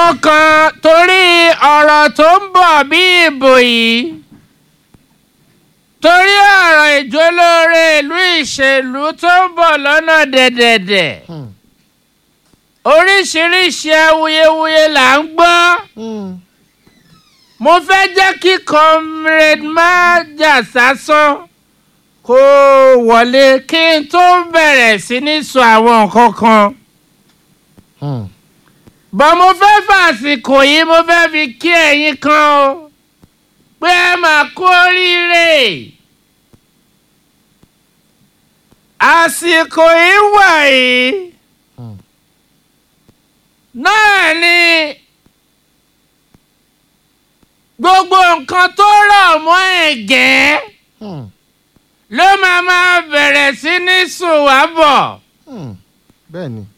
kan torí ọ̀rọ̀ tó ń bọ̀ bí ìbò yìí torí ọ̀rọ̀ ìjólóore ìlú ìṣèlú tó ń bọ̀ lọ́nà dẹ̀dẹ̀dẹ̀ Hmm. oríṣiríṣi awuyewuye là ń gbọ́ Hmm. mo fẹ́ jẹ́ kí comrade májà sásán kó wọlé kí n tó bẹ̀rẹ̀ sí ní sọ àwọn nǹkan kan Hmm. bọ́n mo fẹ́ fàsìkò yìí mo fẹ́ fi kí ẹ̀yin kan o pé ẹ máa kú oríire àsìkò yìí wà yìí Hmm. náà ni gbogbo nǹkan tó rọ̀ mọ́ ẹ̀gẹ́ Hmm. ló máa máa bẹ̀rẹ̀ sí ní sùn wá bọ̀. Hmm. bẹ́ẹ̀ ni.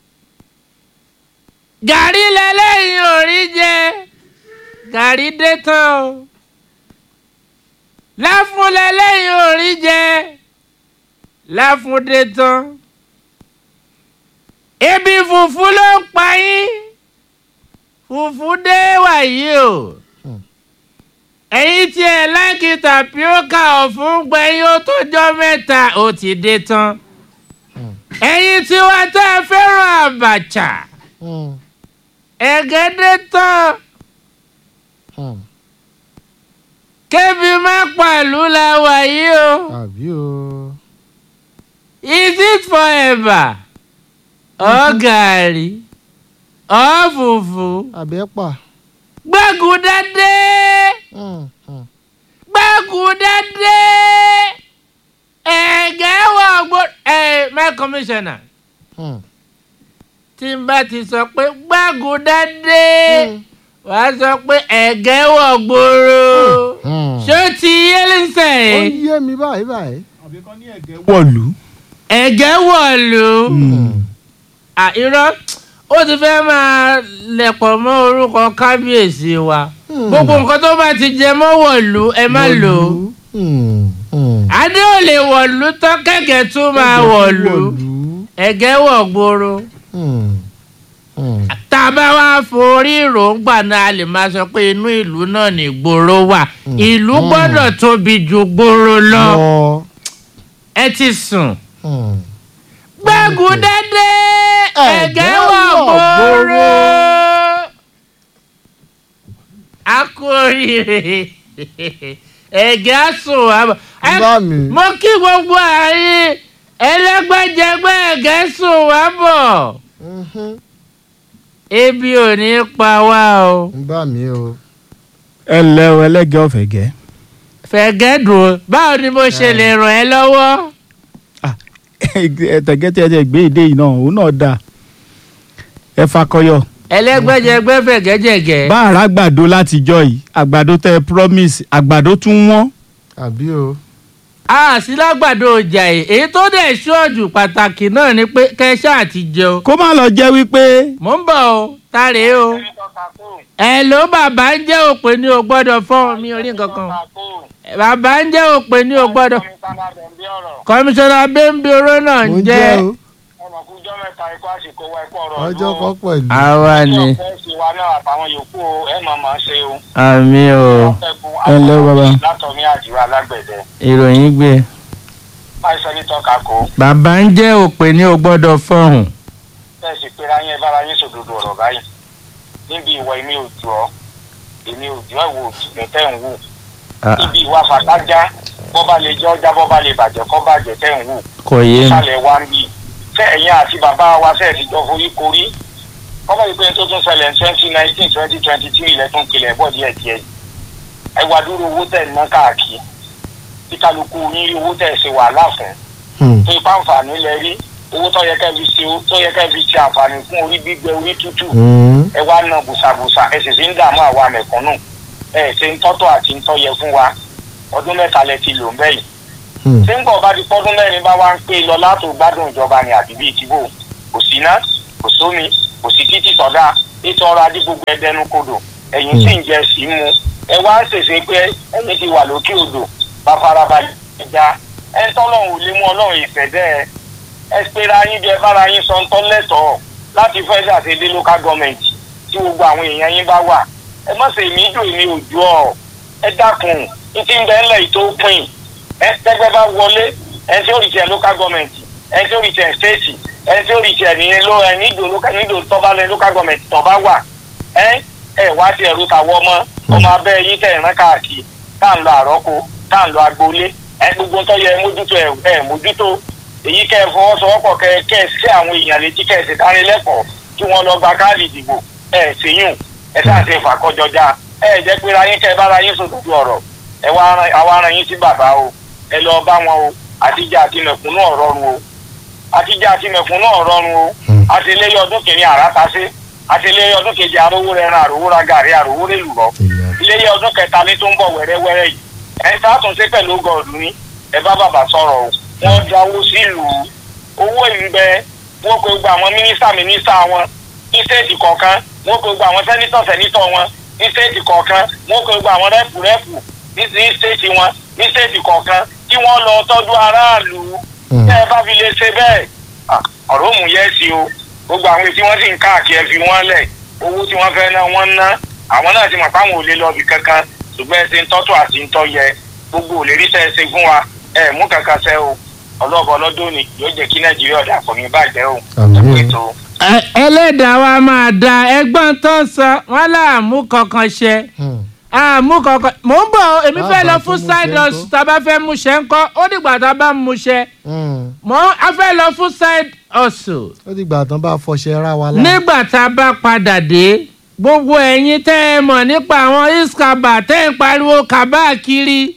gàrí lẹ́lẹ́yìn orí jẹ gàrí dé tán o láfún lẹ́lẹ́yìn orí jẹ láfún dé tán ebi fùfú ló ń pa yín fùfú dé wàyí o Hmm. ẹ̀yin tí ẹ̀ láìkí tàpíọ́kà ọ̀fun gbẹ̀yìn ó tó jọ mẹ́ta ó ti dé tán Hmm. ẹ̀yin tí wàá tẹ́ ẹ fẹ́ràn àbàchà Hmm. ẹ̀gẹ́dẹ́ tán Hmm. kébi má pàlú la wà yìí o àbí o. is it forever ọ gàrí ọ fùfú àbẹ́pà. gbẹ́gùdá dé Hmm. Hmm. gbẹ́gùdá dé ẹ̀gẹ́ wọ̀ gbó ẹ̀ my commissioner Hmm. tí n bá ti sọ pé gbẹ́gùdá dé Hmm. wàá sọ pé ẹ̀gẹ́ wọ̀ gbòòrò Hmm. ṣé ó ti yé lẹ́sẹ̀ ó yìí. yé mi báyìí báyìí. wọ̀lú. ẹ̀gẹ́ wọ̀lú à irọ́ ó ti fẹ́ máa lẹ̀pọ̀ mọ́ orúkọ kábíyèsí wa Hmm. gbogbo nǹkan tó bá ti jẹ mọ́ wọ̀lú ẹ má lò ó Hmm. Hmm. adé ò lè wọ̀lú tán kẹ̀kẹ́ tún máa wọ̀lú ẹ̀gẹ́ wọ̀ gbòòrò Hmm. Hmm. tá a bá wá forí ìròǹgbà náà a lè máa sọ pé inú ìlú náà ní gbòòrò wà ìlú Hmm. gbọ́dọ̀ tóbi ju gbòòrò lọ lọ. ẹ ti sùn. Hmm. gbẹ́gun dédé ẹ̀gẹ́ Ẹ̀gẹ́ wọ̀ wọ̀ gbòòrò. gbòòrò. a kú oríire ẹ̀gẹ́ á sùn wá bọ̀. Ẹ- bá mi. mo kí gbogbo ààyè ẹlẹ́gbẹ́jẹgbẹ́ ẹ̀gẹ́ sùn wá bọ̀. Mhm. ebi ò ní pa wá o. bá mi o. ẹ ǹlẹ́ o ẹlẹ́gẹ́ ọ̀fẹ́ gẹ́. fẹ̀gẹ́ dùn ó báwo ni mo ṣe lè ràn ẹ́ lọ́wọ́. ẹ̀tẹ̀gẹ́ tí ẹ ti gbé ìdé yìí náà òun náà dáa. ẹ fakọyọ. ẹlẹ́gbẹ́jẹgbẹ́ fẹ̀gẹ́jẹ̀gẹ́. bá àrà àgbàdo látijọ́ yìí àgbàdo tẹ promise àgbàdo tún wọ́n. àbí o. a sí lágbàdo ọjà yìí èyí tó dẹ̀ ṣọ́ọ̀jù pàtàkì náà ni pé kẹ́ṣà àti jẹun. kó má lọ jẹ́ wípé mò ń bọ̀ o tàrẹ́ o. ẹ ló bàbá ń jẹ́ òpè ní o gbọ́dọ̀ fọ́ọ̀n mi orí nǹkan kan. bàbá ń jẹ́ òpè ní o gbọ́dọ̀. kọmíṣánná bẹ́ńbíoró náà ń mo jẹ́. jẹ́ o. ọmọkùnjọ́ mẹ́ta ikú àsìkò wa ẹ̀kọ́ ọ̀rọ̀ ọjọ́ kan pẹ̀lú. àwa ni ọjọ́ fẹ́ẹ̀sì wa náà àtàwọn yòókù o, ẹ̀ mọ̀ mọ̀ ṣe o. àmì o Ẹ ǹlẹ́ o, bàbá. látọ̀mí àdìrà alágbẹ̀dẹ ìròyìn gbé. fáìsẹ́ ní tọ́ka kó bàbá ń jẹ́ òpè ní o gbọ́dọ̀ fọ́ọ̀hún. fẹ́ẹ̀sì pera yín bára yín sòdodo ọ̀rọ̀ báyìí níbi ìwọ èmi ò jù ọ́ èmi ò jù ọ́ ìwọ òtún tẹ́ ń wù níbi ìwà fàtájá bọ́ bá lè jẹ́ ọjà bọ́ bá lè bàjẹ́ kọ́ bàjẹ́ tẹ́ ń wù kò yé mi. ìsàlẹ̀ wa ń bì fẹ́ ẹ̀yìn àti bàbá wa fẹ́ẹ̀ fi jọ forí korí ọmọ ìpín tó tún ṣẹlẹ̀ ní twenty nineteen twenty twenty three lẹ́tún pilẹ̀ bọ̀ díẹ̀ díẹ̀ yìí ẹ wá dúró owó tẹ̀ ń ná káàkiri tí kálukú yín rí owó tẹ̀ ṣe wàhálà fún Hmm. tó ipá àǹfààní lẹ rí owó tó yẹ kẹ́ fi ṣe tó yẹ kẹ́ fi ṣe àǹfààní fún orí gbígbẹ orí tútù Hmm. ẹ wá ná bùsàbùsà ẹ sì sì ń dààmú àwa mẹ̀kúnnù ẹ ṣe ń tọ́tọ̀ àti ń tọ́yẹ fún wa ọdún mẹ́ta lẹ ti lò ń bẹ́yìí Hmm. tí ń bọ̀ bá di pọ́dún mẹ́rin bá wá ń pè lọ látò gbádùn ìjọba ni àbí bíi tìbò kò sí iná kò sómi kò sí títì sọ́dá ètò ọrọ̀ ajé gbogbo ẹdẹnu kodò ẹ̀yìn sì ń jẹ sí mu ẹ wá ń ṣèṣe pé ẹ̀yìn ti wà lókè odò bá farabalẹ̀ ẹja ẹ ń tọ́lọ́run ò lè mú ọlọ́run ìfẹ́dẹ́ ẹ ẹ pera yín bí ẹ bára yín sọ ń tọ́ lẹ́tọ̀ọ́ láti fẹ́ ṣàṣedé local government tí gbogbo àwọn èèyàn yín bá wà ẹ má ṣe èmi dùn èmi òjò ọ ẹ dákun ní ti ń bẹ ńlẹ̀ yìí tó pin ẹ tẹ́gbẹ́ bá wọlé ẹ tí ó rí tiẹ̀ local government ẹ tí ó rí tiẹ̀ state ẹ tí ó rí tiẹ̀ ní ló ẹ nídò local nídò tọ́ba lẹ local government tọ́ba wà ẹ ẹ wá tiẹ̀ ro tàwọ́ ọmọ ọmọ abẹ́ yín tẹ̀ rán káàkiri tá à ń lọ àrọ́kọ tá à ń lọ agboolé ẹ gbogbo ń tọ́ yẹ mójútó ẹ ẹ mójútó èyí kẹ́ ẹ fọwọ́sowọ́pọ̀ kẹ́ ẹ kẹ́ ẹ sí àwọn èèyàn létí kẹ́ ẹ sì dánilẹ́kọ̀ọ́ kí wọ́n lọ gba káàdì ìdìbò ẹ ṣèyún ẹ sáàsì ìfàkọjọjá ẹ jẹ́ pé ra yín kẹ́ ẹ bá ra yín sòdodo ọ̀rọ̀ ẹ wá ran àwa ran yín sí bàbá o ẹ lọ bá wọn o àtijọ́ àti mẹ̀kúnnù ọ̀rọ̀run o àtijọ́ àti mẹ̀kúnnù ọ̀rọ̀run o àtìlẹ́yìn ọdún kìíní àràtàṣe àtìlẹ́yìn ọdún kejì arówó rẹ̀ ran àrówó ra gàrí àrówó rẹ̀ lùrọ̀ iléyẹ ọdún kẹta ní tó ń bọ̀ wẹ́rẹ́wẹ́rẹ́ yìí ẹ sàtúnṣe pẹ̀lú gọ̀ọ̀dù ní ẹ bá bàbá sọ̀rọ̀ o wọ́n dáwó sílùú owó ìgbẹ́ wọ́n kó gba àwọn mínísítà mínísítà wọn ní stéètì kọ̀ọ̀kan wọ́n kó gba àwọn sẹ́nítọ̀ sẹ́nítọ̀ wọn ní stéètì kọ̀ọ̀kan wọ́n kó gba àwọn rẹ́pù rẹ́pù ní stéètì wọn ní stéètì kọ̀ọ̀kan kí wọ́n lọ tọ́jú aráàlú tẹ́ ẹ bá fi lè ṣe bẹ́ẹ̀ ọ̀rọ̀ òmù yẹ́ sí o gbogbo àwọn tí wọ́n sì ń káàkiri ẹ fi wọ́n lẹ̀ owó tí wọ́n fẹ́ ná wọ́n ná àwọn náà ti mọ̀ fáwọn ò lè lọ ibì kankan ṣùgbọ́n ẹ ṣe ń tọ́tù àti ń tọ́ yẹ gbogbo ò lè rí sẹ́ ẹ ṣe fún wa ẹ mú kankan sẹ́ o ọlọ́ọ̀bọ ọlọ́dún ni yóò jẹ́ kí nàìjíríà dàpọ̀ ní bàjẹ́ o Àmín. ẹ̀kú ètò. Ẹ- ẹlẹ́dàá wa máa da ẹgbọ́n tó ń sọ wọ́n láàmú kankan ṣe àmú kankan mò ń bọ̀ o, èmi fẹ́ lọ Bàbá fún tó mú side ṣẹ́ hustle tá a bá fẹ́ mú ṣẹ́ ń kọ́ ó dìgbà tá a bá mú ṣẹ́ mò ń a fẹ́ lọ fún side hustle ó dìgbà tán bá fọṣẹ ra wa lá. nígbà tá a bá padà dé gbogbo ẹ̀yin tẹ́ ẹ mọ̀ nípa àwọn iskaba tẹ́ ẹ ń pariwo kaba kiri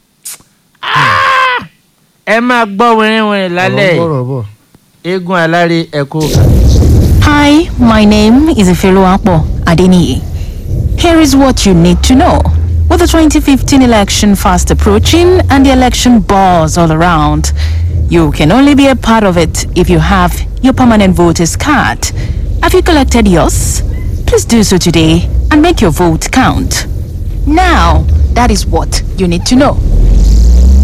Ah! ẹ máa gbọ́ wìrìwìrì lálẹ́ ọ̀rọ̀ bọ̀ bọ̀. eégún alárè ẹ̀kọ́. Hi, my name is Ifeluapo Adeniyi. Here is what you need to know. With the 2015 election fast approaching and the election buzz all around, you can only be a part of it if you have your permanent voter's card. Have you collected yours? Please do so today and make your vote count. Now, that is what you need to know.